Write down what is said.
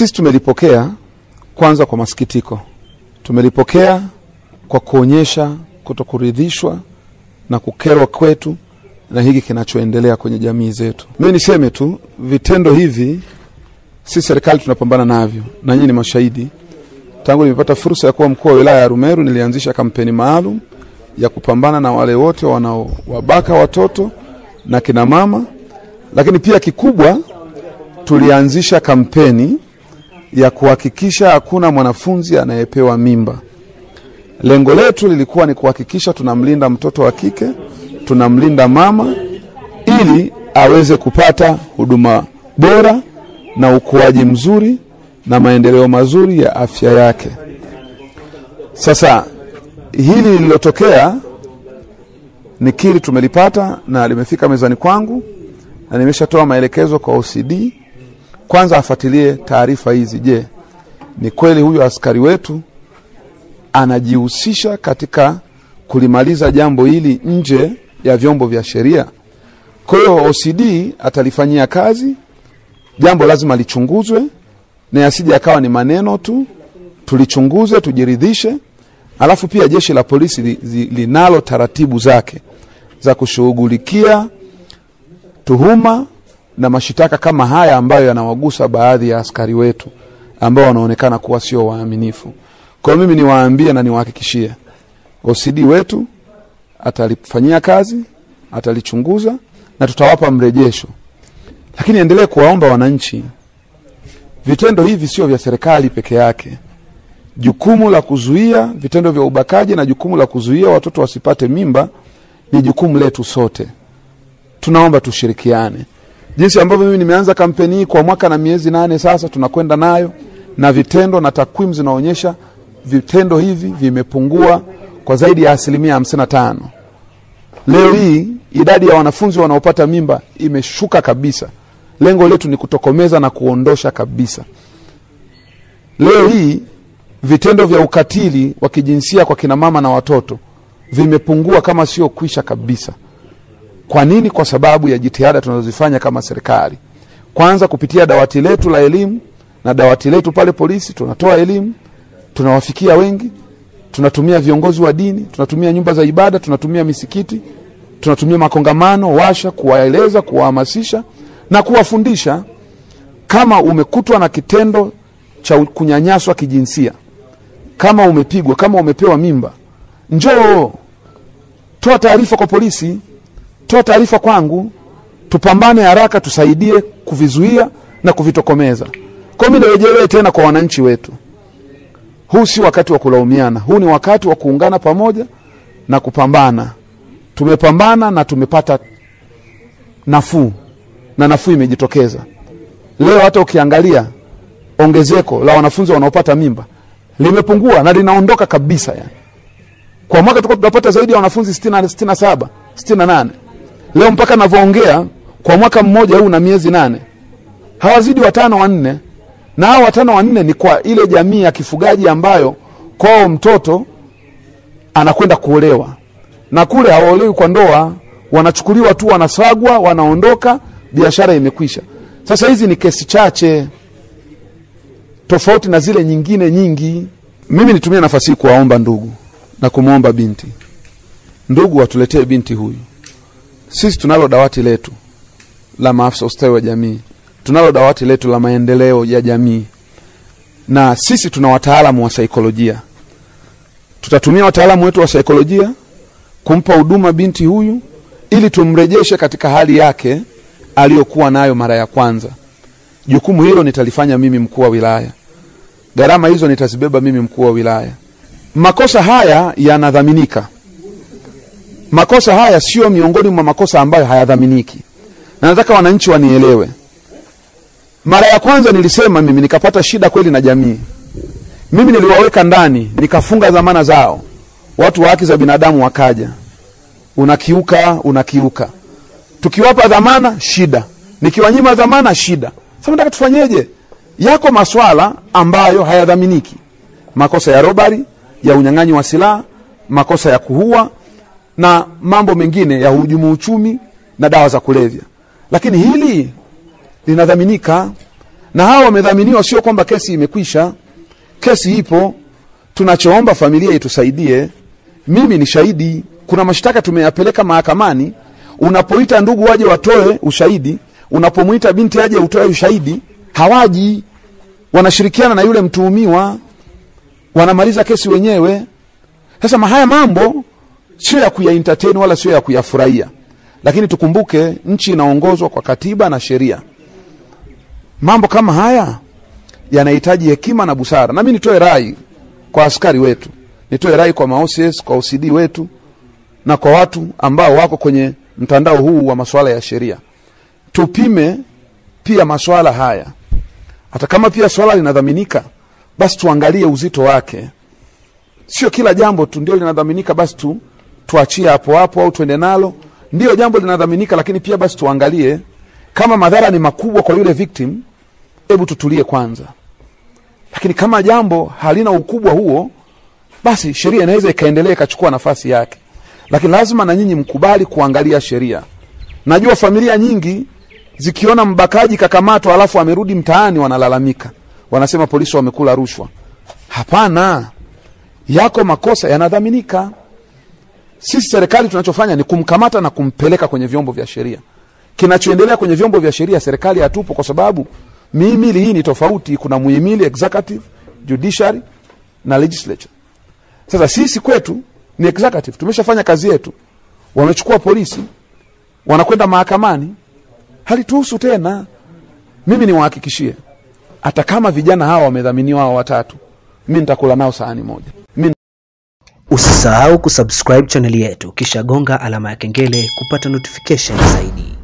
Sisi tumelipokea kwanza kwa masikitiko, tumelipokea kwa kuonyesha kutokuridhishwa na kukerwa kwetu na hiki kinachoendelea kwenye jamii zetu. Mimi niseme tu vitendo hivi si serikali tunapambana navyo, na nyinyi ni mashahidi. Tangu nimepata fursa ya kuwa mkuu wa wilaya ya Rumeru, nilianzisha kampeni maalum ya kupambana na wale wote wanaowabaka watoto na kina mama, lakini pia kikubwa tulianzisha kampeni ya kuhakikisha hakuna mwanafunzi anayepewa mimba. Lengo letu lilikuwa ni kuhakikisha tunamlinda mtoto wa kike, tunamlinda mama ili aweze kupata huduma bora na ukuaji mzuri na maendeleo mazuri ya afya yake. Sasa hili lililotokea nikiri tumelipata na limefika mezani kwangu na nimeshatoa maelekezo kwa OCD kwanza afuatilie taarifa hizi. Je, ni kweli huyu askari wetu anajihusisha katika kulimaliza jambo hili nje ya vyombo vya sheria? Kwa hiyo OCD atalifanyia kazi, jambo lazima lichunguzwe na yasije akawa ni maneno tu, tulichunguze, tujiridhishe. Alafu pia jeshi la polisi li, li, linalo taratibu zake za kushughulikia tuhuma na mashitaka kama haya ambayo yanawagusa baadhi ya askari wetu ambao wanaonekana kuwa sio waaminifu. Kwa hiyo mimi niwaambie na niwahakikishie OCD wetu atalifanyia kazi, atalichunguza na tutawapa mrejesho, lakini endelee kuwaomba wananchi, vitendo hivi sio vya serikali peke yake. Jukumu la kuzuia vitendo vya ubakaji na jukumu la kuzuia watoto wasipate mimba ni jukumu letu sote. Tunaomba tushirikiane jinsi ambavyo mimi nimeanza kampeni hii kwa mwaka na miezi nane sasa, tunakwenda nayo na vitendo na takwimu zinaonyesha vitendo hivi vimepungua kwa zaidi ya asilimia hamsini na tano. Leo hii idadi ya wanafunzi wanaopata mimba imeshuka kabisa. Lengo letu ni kutokomeza na kuondosha kabisa. Leo hii vitendo vya ukatili wa kijinsia kwa kinamama na watoto vimepungua kama sio kwisha kabisa. Kwa nini? Kwa sababu ya jitihada tunazozifanya kama serikali. Kwanza kupitia dawati letu la elimu na dawati letu pale polisi, tunatoa elimu, tunawafikia wengi, tunatumia viongozi wa dini, tunatumia nyumba za ibada, tunatumia misikiti, tunatumia makongamano, washa, kuwaeleza, kuwahamasisha na kuwafundisha. Kama umekutwa na kitendo cha kunyanyaswa kijinsia, kama umepigwa, kama umepewa mimba, njoo toa taarifa kwa polisi toa taarifa kwangu, tupambane haraka, tusaidie kuvizuia na kuvitokomeza. Kwa hiyo mimi nirejelee tena kwa wananchi wetu, huu si wakati wa kulaumiana, huu ni wakati wa kuungana pamoja na kupambana. Tumepambana na tumepata nafuu, na nafuu imejitokeza leo. Hata ukiangalia ongezeko la wanafunzi wanaopata mimba limepungua na linaondoka kabisa. Yani kwa mwaka tulikuwa tunapata zaidi ya wanafunzi sitini na saba sitini na nane leo mpaka navyoongea kwa mwaka mmoja huu na miezi nane hawazidi watano wanne, na hao watano wanne ni kwa ile jamii ya kifugaji ambayo kwao mtoto anakwenda kuolewa na kule hawaolewi kwa ndoa, wanachukuliwa tu, wanasagwa, wanaondoka, biashara imekwisha. Sasa hizi ni kesi chache tofauti na zile nyingine nyingi. Mimi nitumie nafasi hii kuwaomba ndugu na kumwomba binti, ndugu watuletee binti huyu sisi tunalo dawati letu la maafisa ustawi wa jamii, tunalo dawati letu la maendeleo ya jamii, na sisi tuna wataalamu wa saikolojia. Tutatumia wataalamu wetu wa saikolojia kumpa huduma binti huyu ili tumrejeshe katika hali yake aliyokuwa nayo mara ya kwanza. Jukumu hilo nitalifanya mimi mkuu wa wilaya, gharama hizo nitazibeba mimi mkuu wa wilaya. Makosa haya yanadhaminika makosa haya sio miongoni mwa makosa ambayo hayadhaminiki, na nataka wananchi wanielewe. Mara ya kwanza nilisema mimi nikapata shida kweli na jamii, mimi niliwaweka ndani nikafunga dhamana zao, watu wa haki za binadamu wakaja, unakiuka, unakiuka. Tukiwapa dhamana shida, nikiwanyima dhamana shida. Sasa nataka tufanyeje? Yako maswala ambayo hayadhaminiki, makosa ya robari, ya unyang'anyi wa silaha, makosa ya kuua na mambo mengine ya hujumu uchumi na dawa za kulevya, lakini hili linadhaminika. na hawa wamedhaminiwa, sio kwamba kesi imekwisha. Kesi ipo, tunachoomba familia itusaidie. Mimi ni shahidi, kuna mashtaka tumeyapeleka mahakamani. Unapoita ndugu waje watoe ushahidi, unapomwita binti aje utoe ushahidi, hawaji. Wanashirikiana na yule mtuhumiwa, wanamaliza kesi wenyewe. Sasa haya mambo sio ya kuya entertain wala sio ya kuyafurahia, lakini tukumbuke nchi inaongozwa kwa katiba na sheria. Mambo kama haya yanahitaji hekima na busara. Nami nitoe rai kwa askari wetu, nitoe rai kwa maOCS, kwa OCD wetu na kwa watu ambao wako kwenye mtandao huu wa masuala ya sheria, tupime pia masuala haya. Hata kama pia swala linadhaminika, basi tuangalie uzito wake. Sio kila jambo tu ndio linadhaminika, basi tu tuachie hapo hapo au tuende nalo. Ndio jambo linadhaminika, lakini pia basi tuangalie kama madhara ni makubwa kwa yule victim, hebu tutulie kwanza. Lakini kama jambo halina ukubwa huo, basi sheria inaweza ikaendelea ikachukua nafasi yake, lakini lazima na nyinyi mkubali kuangalia sheria. Najua familia nyingi zikiona mbakaji kakamatwa alafu amerudi mtaani, wanalalamika, wanasema polisi wamekula rushwa. Hapana, yako makosa yanadhaminika. Sisi serikali tunachofanya ni kumkamata na kumpeleka kwenye vyombo vya sheria. Kinachoendelea kwenye vyombo vya sheria, serikali hatupo, kwa sababu mihimili hii ni tofauti. Kuna muhimili executive, judiciary na legislature. Sasa sisi kwetu ni executive, tumeshafanya kazi yetu. Wamechukua polisi, wanakwenda mahakamani, halituhusu tena. Mimi niwahakikishie, hata kama vijana hawa wamedhaminiwa hawa watatu, mi nitakula nao sahani moja mi Usisahau kusubscribe chaneli yetu kisha gonga alama ya kengele kupata notification zaidi.